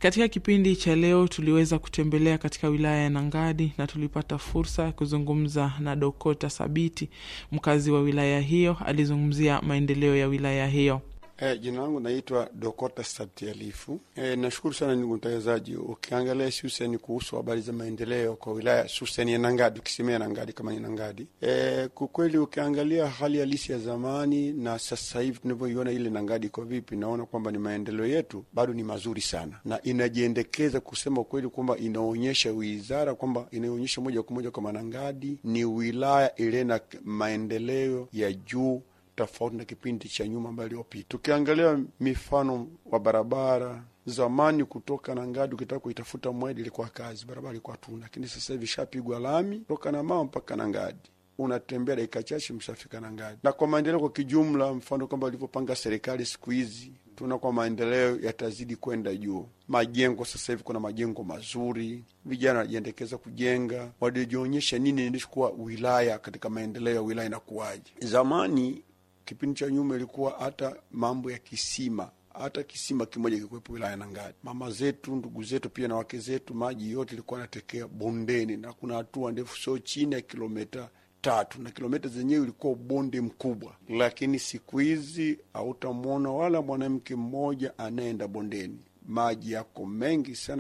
Katika kipindi cha leo tuliweza kutembelea katika wilaya ya Nangadi na tulipata fursa ya kuzungumza na Dokota Sabiti, mkazi wa wilaya hiyo. Alizungumzia maendeleo ya wilaya hiyo. E, jina langu naitwa Dokota Sabti Alifu. E, nashukuru sana ndugu mtangazaji. Ukiangalia hususani kuhusu habari za maendeleo kwa wilaya hususani ya Nangadi, ukisemea Nangadi kama ni Nangadi, e, kwa kweli ukiangalia hali halisi ya zamani na sasa hivi tunavyoiona ile Nangadi iko vipi, naona kwamba ni maendeleo yetu bado ni mazuri sana, na inajiendekeza kusema kweli kwamba inaonyesha wizara kwamba inaonyesha moja kwa moja kwamba Nangadi ni wilaya ile na maendeleo ya juu tofauti na kipindi cha nyuma ambayo iliyopita. Tukiangalia mifano wa barabara zamani, kutoka Nangadi ukitaka kuitafuta Mwedi ilikuwa kazi, barabara ilikuwa tuna, lakini sasa hivi shapigwa lami kutoka na mama mpaka Nangadi, unatembea dakika chache mshafika Nangadi. Na kwa maendeleo kwa kijumla, mfano kwamba walivyopanga serikali siku hizi tuna kwa maendeleo yatazidi kwenda juu. Majengo sasa hivi kuna majengo mazuri, vijana wanajiendekeza kujenga, walijionyesha nini ilikuwa wilaya katika maendeleo ya wilaya inakuwaje. Zamani kipindi cha nyuma ilikuwa hata mambo ya kisima, hata kisima kimoja kikuwepo wilaya Nangadi. Mama zetu, ndugu zetu, pia na wake zetu, maji yote ilikuwa anatekea bondeni, na kuna hatua ndefu, sio chini ya kilomita tatu, na kilomita zenyewe ilikuwa bonde mkubwa. Lakini siku hizi hautamwona wala mwanamke mmoja anayeenda bondeni, maji yako mengi sana.